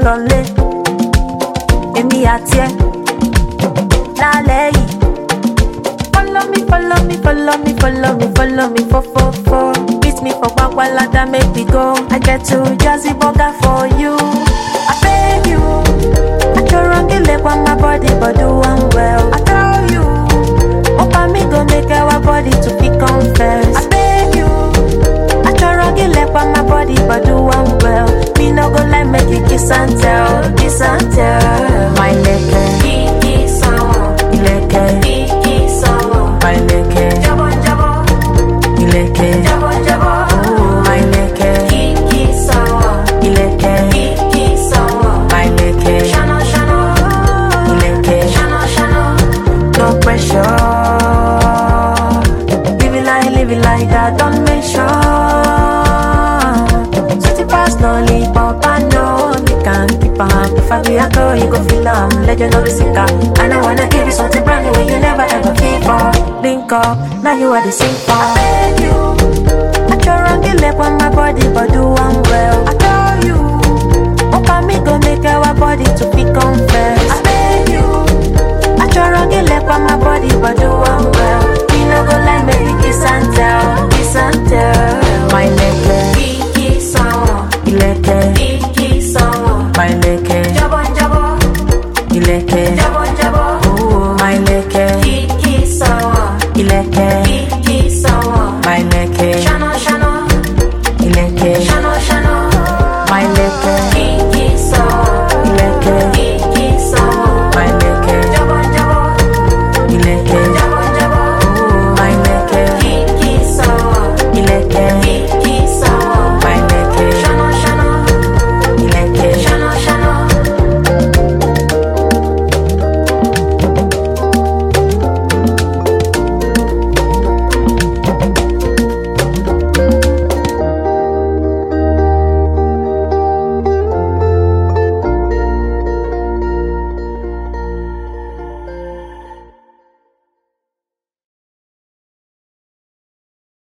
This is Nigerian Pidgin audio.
lọlé èmi àti ẹ lálẹ́ yìí. Follow me, follow me, follow me, follow me, follow me, fo fo fo. Meet me for Bagualada, make me go. I get to Jazzy Burger for you. I beg you. I throw on the leg on my body, but do one well. I tell you. Opa me go make our body to be confess. I beg you. I throw on the leg on my body, but do one well. Me no go like make you kiss and tell, kiss and tell. My leg, Kiki sawa, ileke, kiki sawa. my leg, Jabo jabo, ileke. jabo jabo. Ooh, my leke, Kiki sawa, ileke, kiki sawa. my leke, Shana shana, ileke. shana shana. No pressure. Live it like, live it like that, don't mention. Sweetie past no lollipop, I know you can keep on. If I be a girl, you go feel I'm legend of the singer. I don't wanna give you something brand new you never ever feel for. Link up, now you are the same for. I beg you. I try wrong the leg on my body, but do one well. I tell you. Opa me go make our body to be confess. I beg you. I try wrong the leg on my body, but do one well. Me no go like me kiss and tell, kiss and tell. My leg, Kiki sawa, ileke, kiki sawa. my leg, Jabo jabo, ileke. jabo jabo. Ooh, my leg, Kiki sawa, ileke, kiki sawa. my leg, Shana shana, ileke. shana shana.